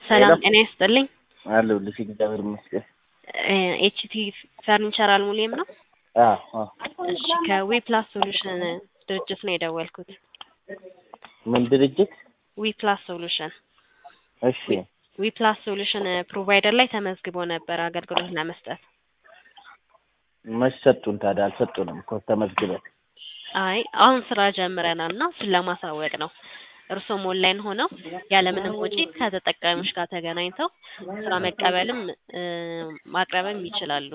ሰላም ጤና ይስጥልኝ። አለሁልሽ እግዚአብሔር ይመስገን። ኤችቲ ፈርኒቸር አልሙኒየም ነው? አዎ አዎ። እሺ ከዊፕላስ ሶሉሽን ድርጅት ነው የደወልኩት። ምን ድርጅት? ዊፕላስ ሶሉሽን እሺ ዊፕላስ ሶሉሽን ፕሮቫይደር ላይ ተመዝግቦ ነበር አገልግሎት ለመስጠት። መች ሰጡን ታዲያ? አልሰጡንም እኮ ተመዝግበን። አይ አሁን ስራ ጀምረናል እና እሱን ለማሳወቅ ነው። እርሶም ኦንላይን ሆነው ያለምንም ወጪ ከተጠቃሚዎች ጋር ተገናኝተው ስራ መቀበልም እ ማቅረብም ይችላሉ።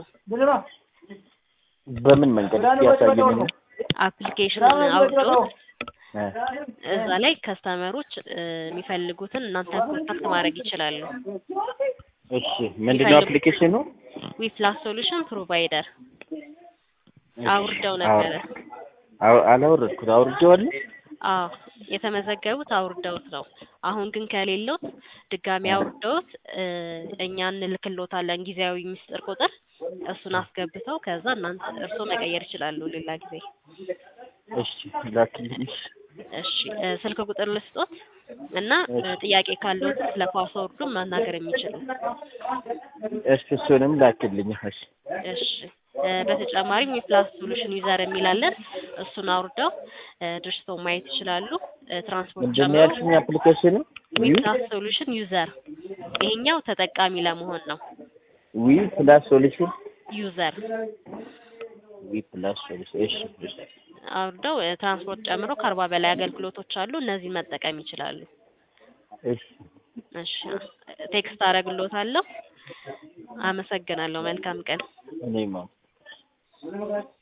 በምን መንገድ እስኪ ያሳየንና አፕሊኬሽኑን አውርዶት እ እዛ ላይ ከስተመሮች እ የሚፈልጉትን እናንተ ኮንታክት ማድረግ ይችላሉ። እሺ ምንድነው አፕሊኬሽኑ? ዊፕላስ ሶሉሽን ፕሮቫይደር እሺ፣ አውርደው ነበረ። አው- አላወረድኩት። አውርጄዋለሁ። አዎ የተመዘገቡት አውርደውት ነው። አሁን ግን ከሌሎት ድጋሚ አውርደውት እ እኛ እንልክሎታለን ጊዜያዊ ሚስጥር ቁጥር እሱን አስገብተው ከዛ እናንተ እርስዎ መቀየር ይችላሉ ሌላ ጊዜ። እሺ ላክልኝ። እሺ እ ስልክ ቁጥር ልስጦት እና እ ጥያቄ ካለዎት ስለ ፓስወርዱ መናገር የሚችሉ እሺ እሱንም ላክልኝ። እሺ እሺ እ በተጨማሪም የፕላስ ሶሉሽን ዩዘር የሚላለን እሱን አውርደው እ ድርጅቶ ማየት ይችላሉ። እ ትራንስፖርት ምንድን ነው ጨምሮ ያልሽኝ አፕሊኬሽኑ? ዊ ዊፕላስ ሶሉሽን ዩዘር ይሄኛው ተጠቃሚ ለመሆን ነው። ዊ ፕላስ ሶሉሽን ዩዘር ዊ ፕላስ ሶሉሽን። እሺ እሺ አውርደው እ ትራንስፖርት ጨምሮ ከአርባ በላይ አገልግሎቶች አሉ። እነዚህን መጠቀም ይችላሉ። እሺ እሺ ቴክስት አደርግልዎታለሁ። አመሰግናለሁ። መልካም ቀን። እኔማ